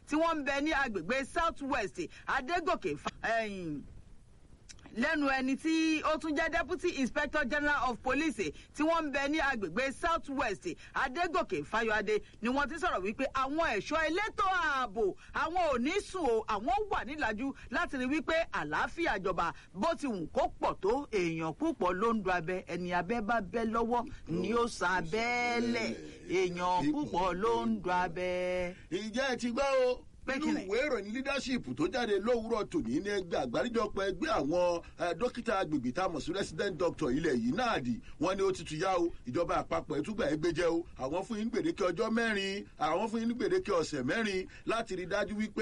tí wọ́n ń bẹ ní agbègbè south west adégòkè ẹ̀yìn lẹ́nu ẹni tí ó tún jẹ́ deputy inspector general of police tí wọ́n ń bẹ ní agbègbè south west adégòkè fayọadé ni wọ́n ti sọ̀rọ̀ wípé àwọn ẹ̀ṣọ́ elétò ààbò àwọn ò ní sùn o àwọn wà nílàjú láti rí wípé àlàáfíà jọba bó ti wù kó pọ̀ tó èèyàn púpọ̀ ló ń do abẹ ẹni abẹ bá bẹ lọ́wọ́ ni ó sa abẹ́lẹ̀ èèyàn púpọ̀ ló ń do abẹ. ìjẹ́ ẹ ti gbọ́ o nínú ìwé ìròyìn leadership tó jáde lówùúrọ̀ tòní ní ẹgbẹ́ àgbáríjọpọ̀ ẹgbẹ́ àwọn dókítà agbègbè tá a mọ̀ sí resident doctor ilẹ̀ yìí náà dì wọ́n ní ó ti tuyá o ìjọba àpapọ̀ ẹ̀túgbà ẹgbẹ́ jẹ́ o àwọn fún yín gbèdéke ọjọ́ mẹ́rin àwọn fún yín gbèdéke ọ̀sẹ̀ mẹ́rin láti rí dájú wípé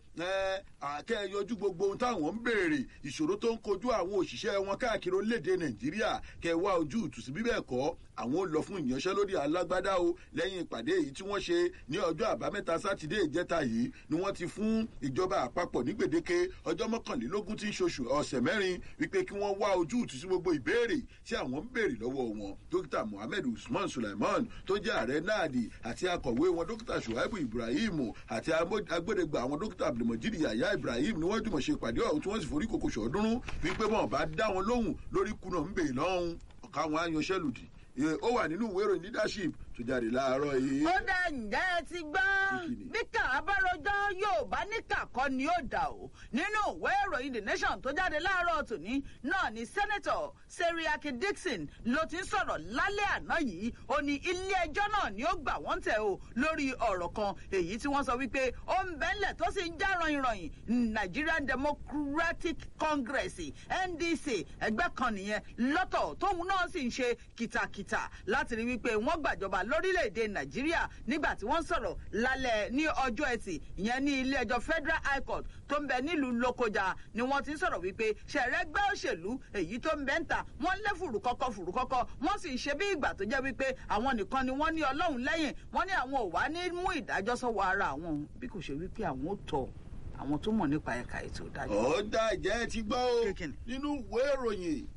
àkẹ́ yọjú gbogbo ohun táwọn ń béèrè ìṣòro tó ń kojú àwọn òṣìṣẹ́ wọn káàkiri orílẹ̀-èdè nàìjíríà kẹwàá ojú ìtùsí bíbẹ̀ kọ́ àwọn ò lọ fún ìyanṣẹ́lódì alágbádá o lẹ́yìn ìpàdé èyí tí wọ́n ṣe ní ọjọ́ àbámẹ́ta sátidé ìjẹta yìí ni wọ́n ti fún ìjọba àpapọ̀ ní gbèdéke ọjọ́ mọ́kànlélógún tí ń ṣoṣù ọ̀sẹ̀ mẹ́rin wípé kí wọ́n wá ojú ìtùsí gbogbo ìbéèrè tí àwọn ń béèrè lọ́wọ́ wọn dókítà muhammed usman sulaiman tó jẹ́ ààrẹ náàdì àti akọ̀wé wọn dókítà shuaibu ibrahim àti agbódegbà àwọn dókítà abdulmajid yahya ibrahim ni wọ́n jùmọ̀ ṣe ìpàdé ọ̀hún tí wọ́n sì forí kòkò ṣọ̀ọ́dúnrún wípé wọn bá dá wọn lóhùn lórí kùnà ń bèè lọ́hùn ọ̀ka wọn á yanṣẹ́lùdì ó wà nínú ìwé ìròyìn leadership tó jáde láàárọ̀ yìí. ó dá ǹjẹ́ ẹ ti gbọ́ bí kà á bá rọjọ́ yóò bá ní kàkọ́ ni ó dà o nínú ìwé ìròyìn the nation tó jáde láàárọ̀ tòní náà ni senator seriake dixon ló ti ń sọ̀rọ̀ lálẹ́ àná yìí ó ní ilé ẹjọ́ náà ni ó gbà wọ́n tẹ̀ o lórí ọ̀rọ̀ kan èyí tí wọ́n sọ wípé ó ń bẹ́ńlẹ̀ tó sì ń já ranyìnranyìn nigerian democratic congress ndc ẹgbẹ́ kan nìyẹn lọ́tọ̀ tóun náà sì ń ṣe kìtàkìtà láti rí wípé wọ́n gbàjọba lórílẹ̀‐èdè nàìjíríà nígbà tí wọ́n sọ̀rọ̀ lálẹ́ ní ọjọ́ ẹtì ìyẹn ní ilé ẹjọ́ federal high court tó ń bẹ nílùú lókojá ni wọ́n ti ń sọ̀rọ̀ wípé ṣẹ̀rẹ́gbẹ́ òṣèlú èyí tó ń bẹ ń ta wọ́n lé fùrùkọ́kọ́ fùrùkọ́kọ́ wọ́n sì ń ṣe bí ìgbà tó jẹ́ wípé àwọn nìkan ni wọ́n ní ọlọ́run lẹ́yìn wọ́n ní àwọn ò wá ní mú ìdájọ́ sọ́wọ́ ara àwọn bí kò ṣe wípé àwọn ò tọ̀ àwọn tó mọ̀ nípa ẹ̀ka ètò ìdájọ́. ó dá ìjẹ́ ti gbọ́ o nínú ìwé ìròyìn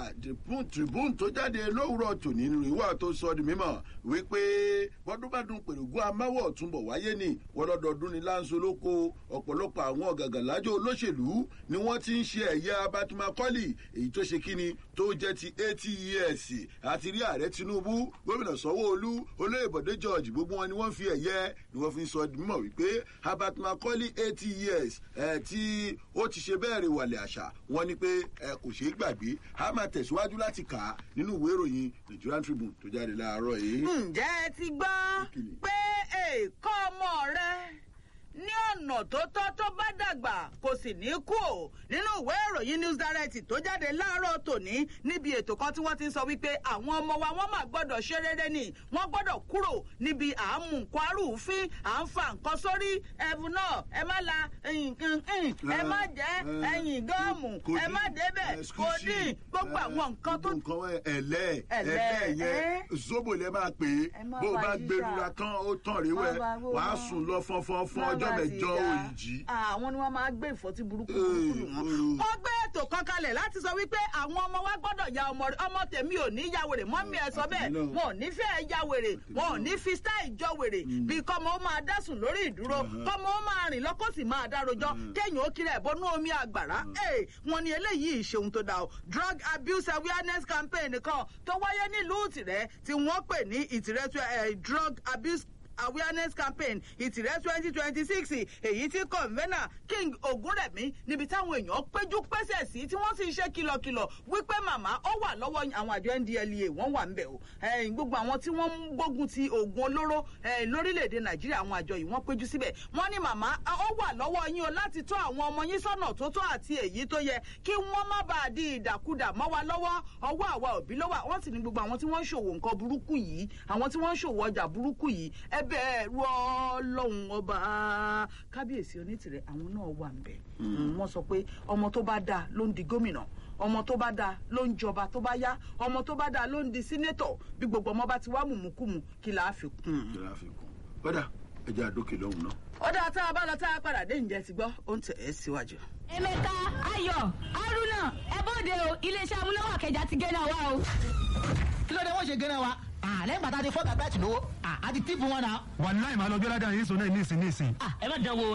tribune tó jáde lówùrọ̀ tòní nínú ìwà tó sọ di mímọ̀ wípé bọ́dúnbádùn pèrògùn amáwọ̀ túnbọ̀ wáyé ní wọ́lọ́dọọdún ní láńsolóko ọ̀pọ̀lọpọ̀ àwọn ọ̀gàgàlájọ́ olóṣèlú ni wọ́n ti ń ṣe ẹ̀yà abatimakọ́lì èyí tó ṣe kíni tó jẹ́ ti eighty years àti rí ààrẹ tinubu gómìnà sanwó-olú olóyè bọ̀dé george gbogbo wọn ni wọ́n fi ẹ̀yẹ ni wọ́n fi sọ di mímọ̀ wípé abatimakọ́lì eighty years ẹ̀ tí ó ti ṣe bẹ́ẹ̀ rè wàlẹ̀ àṣà wọn ni pé ẹ kò ṣeé gbàgbé a máa tẹ̀síwájú láti kà á nínú ìwé ìròyìn nigerian tribune tó jáde láàárọ̀ yìí. ǹjẹ́ ẹ ti gbọ́ pé èèkọ́ ọmọ rẹ ní ọ̀nà tó tọ́ tó bá dàgbà kò sì ní kú o nínú ìwé ìròyìn news direct tó jáde láàárọ̀ tòní níbi ètò kan tí wọ́n ti ń sọ wípé àwọn ọmọ wa wọ́n máa gbọ́dọ̀ ṣe rere ni wọ́n gbọ́dọ̀ kúrò níbi à ń mú nǹkan arúfin à ń fa nǹkan sórí ẹ̀bù náà ẹ má la nǹkan ẹ má jẹ́ ẹ̀yìn gọ́ọ̀mù ẹ má débẹ̀ kòdì gbogbo àwọn nǹkan tó. nǹkan ẹ̀lẹ́ ẹ̀lẹ́ yẹn zobo lẹ máa pè é bó o bá gbẹrura tán ó tán rí wẹ wàá sùn lọ fọnfọn fún ọjọ́ mẹ́jọ òyìnjí. àwọn ni wọ́n máa gbé ìfọ́tí burúkú burúkú lù wọ́n. wọ́n gbé ètò kan kalẹ̀ láti sọ wípé àwọn ọmọ wa gbọ́dọ̀ ya ọmọ rẹ̀ ọmọ tèmi ò ní ya wèrè mọ́mí ẹ sọ bẹ́ẹ̀ wọn ò ní fẹ́ ya wèrè wọn ò ní fi style jọ wèrè bí kọ́mọ ó máa dásùn lórí ìdúró kọ́mọ ó máa rìn lọ́kọ́ sì máa dárojọ́ kéèyàn ó kiri ẹ̀bọnú omi àgbàrá wọn ni eléyìí ìṣeun tó dà o drug abuse awareness campaign kan tó wáyé nílùú ìtìrẹ́ tí wọ́n pè ní ìtìrẹ́ drug abuse awareness campaign ìtìrẹ́ twenty twenty six èyí tí convener king ogunrẹ̀mí níbi táwọn èèyàn péjú pésẹ̀ sí tí wọ́n sì ń ṣe kìlọ̀kìlọ̀ wípé màmá ó wà lọ́wọ́ àwọn àjọ ndlea wọ́n wà ń bẹ̀ o gbogbo àwọn tí wọ́n ń gbógun ti oògùn olóró lórílẹ̀‐èdè nàìjíríà àwọn àjọ yìí wọ́n péjú síbẹ̀ wọ́n ní màmá ó wà lọ́wọ́ yín o láti tọ́ àwọn ọmọ yín sọ́nà tó tọ́ àti èyí tó yẹ kí wọ́n má bàa di ìdàkudà mọ́ wa lọ́wọ́ ọwọ́ àwa òbí ló wà wọ́n sì ní gbogbo àwọn tí wọ́n ń ṣòwò nǹkan burúkú yìí àwọn tí wọ́n ń ṣòwò ọjà burúkú yìí ẹ bẹ̀rù ọlọ́run ọba kábíyèsí onítìrẹ àwọn náà wà ń bẹ̀. wọ́n sọ pé ọmọ tó bá dáa ló ń di gómìnà ọmọ tó bá dáa ló ń jọba tó bá yá ọmọ tó bá dáa ló ń di sínétọ̀ bí gbogbo ọmọ bá ti wá mùmúkùmù kí là á fi kún. kí là á fi kún kódà ẹjẹ àdókè lọ́hùn náà. ó dáa tá a bá lọ tá a padà dé ǹjẹ́ ti gbọ́ ó ń tẹ̀ ẹ́ síwájú. emeka ayọ haruna ẹ bóde o iléeṣẹ́ amúnáwá kẹjà ti gẹ́nà wa o. kí ló dé wọ́n ṣe gẹ́nà wa lẹ́yìn bàtà ti fọ́ọ̀gà bẹ́ẹ̀ tì lówó àti tíìpù wọn náà. wàláì máa lọ gbé ládàá yín sọ náà níìsín níìsín. ẹ má dán wo